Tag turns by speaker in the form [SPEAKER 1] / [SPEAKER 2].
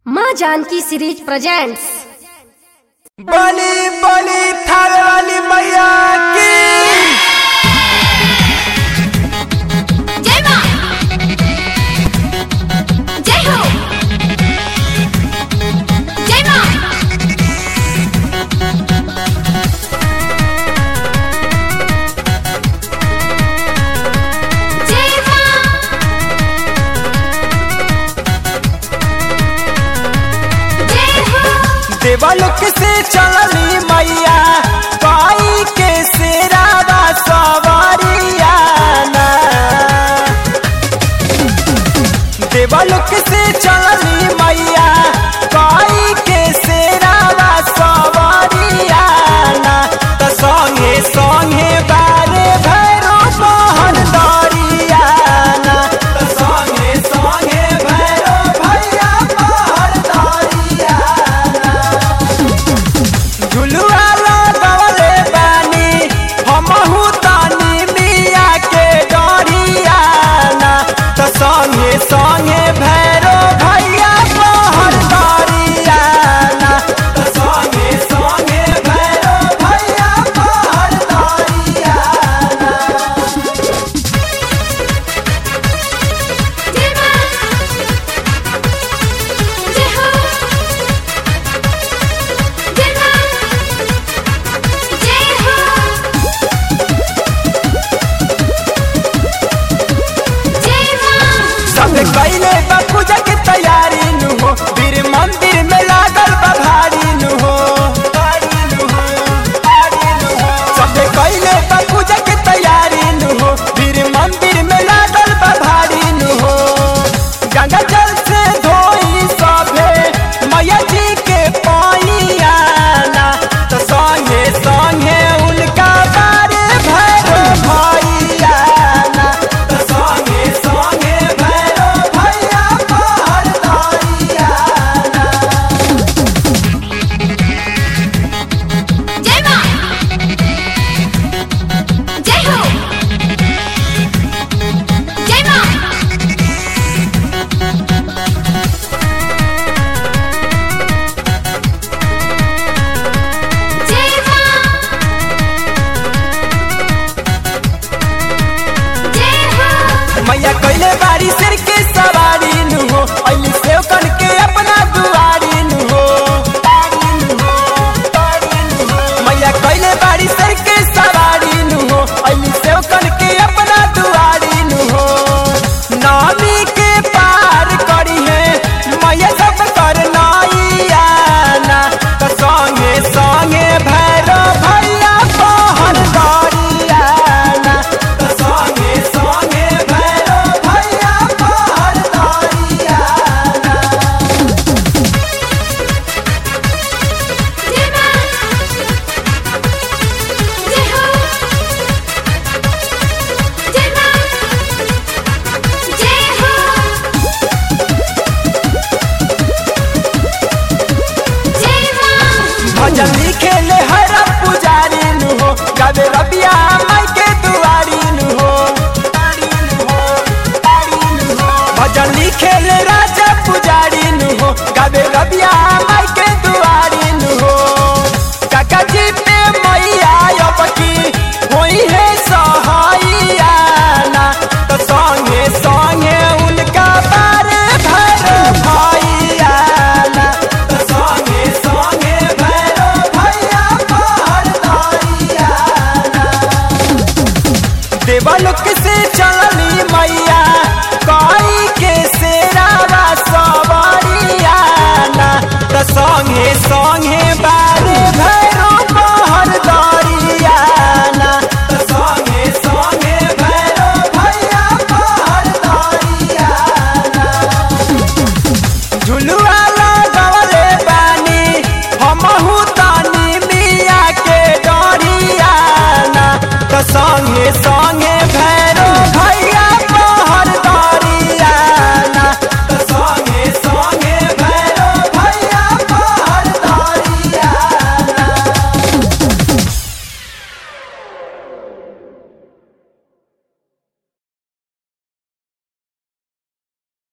[SPEAKER 1] माँ Janki series presents
[SPEAKER 2] बली बली थाल वाली मैया की
[SPEAKER 1] जय माँ जय हो जय माँ जय माँ जय हो
[SPEAKER 2] देवलोक से चलली मैया पाई के सेरावा सवारिया ना देवलोक से चलली मैया पाई के सेरावा सवारिया ना त संगे संगे बारे भैरो मोहन दरिया ना त संगे संगे भैरो भैया मोहन दरिया झुलुआ लगवले बानी हमहू तानी मिया के डरिया ना त संगे संगे भैरो भैया मोहर दरिया ना त संगे संगे भैरो भैया मोहर दरिया ना
[SPEAKER 1] जय माँ जय हो जय माँ जय हो जय माँ
[SPEAKER 2] सब कैले बा पूजा के तैयारी नु हो वीर मंदिर में लागल बा भारी नु हो भारी नु हो, भारी नु हो। सब कैले बा पूजा के तैयारी नु हो वीर मंदिर में लागल बा भारी नु हो गंगा जल से धोई सभे मैया जी के पाइया ना तो संगे संगे उनका बारे भैरो भैया ना तो संगे संगे भैरो भैया बाहर दरिया ना
[SPEAKER 1] जय माँ जय हो जय माँ जय माँ जय हो
[SPEAKER 2] मैया कैले बारी सिर के सवारी नु हो अली से कन के अपना दुआरी नु हो तारी नु हो, तारी नु हो। मैया कैले बारी सिर के सवारी नु हो अली से कन के अपना दुआरी नु हो नामी के पार करी है मैया सब कर नाइया ना तो संगे संगे भैरो भैया पहन दरिया ना तो संगे संगे भैरो भैया पहन दरिया ना
[SPEAKER 1] जय माँ जय हो जय माँ जय हो जय माँ
[SPEAKER 2] भजन लिखे ले हर पुजारी नु हो गावे रबिया माई के दुआरी नु हो तारी नु हो, तारी नु हो। भजन लिखे ले राजा पुजारी नु हो गावे रबिया